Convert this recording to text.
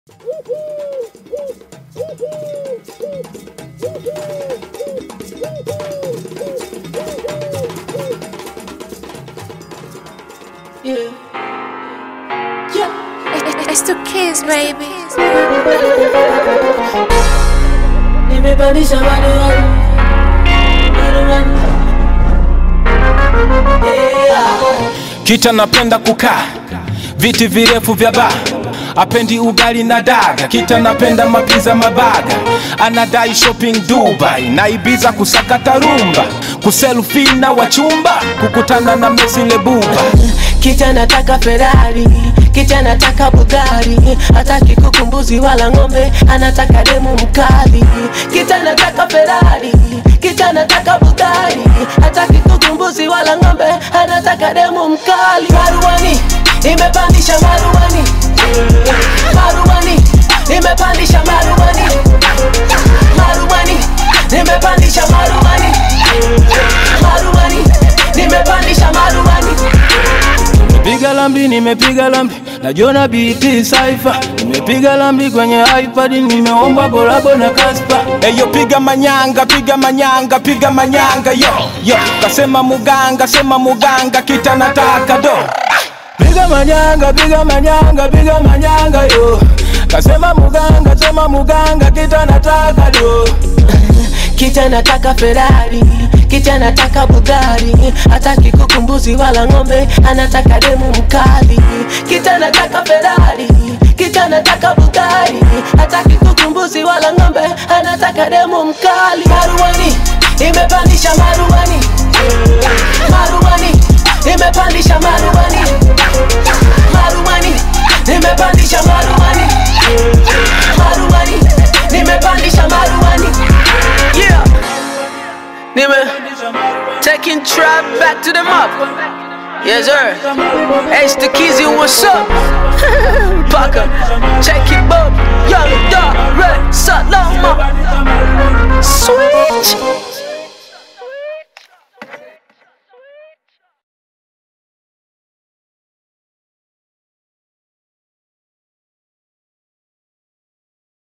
Yeah. Yeah. It's two kids, baby. Nimepandisha maruani. Maruani. Yeah. Kita napenda kukaa viti virefu vya baa, apendi ugali na daga. Kita napenda mapiza mabaga, anadai shopping Dubai na Ibiza kusakata rumba, kuselfie na wachumba, kukutana na Messi Lebuba. Kicha nataka Ferrari, kicha nataka Bugari, hataki kuku, mbuzi wala ng'ombe, anataka demu mkali. Kicha nataka Ferrari, kicha nataka Bugari, hataki kuku, mbuzi wala ng'ombe, anataka demu mkali. Maruani, nimepandisha maruani, maruani, nimepandisha maruani, maruani, nimepandisha maruani, maruani, nimepandisha maruani. Nimepiga lambi, nimepiga lambi, najona BT Cypher. Nimepiga lambi kwenye iPad, nimeomba kolabo na Kaspa. Eyo piga manyanga, piga manyanga, piga manyanga yo yo. Kasema muganga, sema muganga, kita nataka do. Piga manyanga, piga manyanga, piga manyanga yo. Kasema muganga, sema muganga, kita nataka do. Kicha nataka Ferrari, kicha nataka Bugari, hataki kuku, mbuzi wala ng'ombe, anataka demu mkali. Kicha nataka Ferrari, kicha nataka Bugari, hataki kuku, mbuzi wala ng'ombe, anataka demu mkali. Maruani, imepandisha maruani, maruani, imepandisha maruani, maruani, nimepandisha maruani, maruani, nimepandisha maruani. Yeah. Nime taking trap back to the mop. Yes, sir. H the Kizzy, what's up? Parker, check it, boy.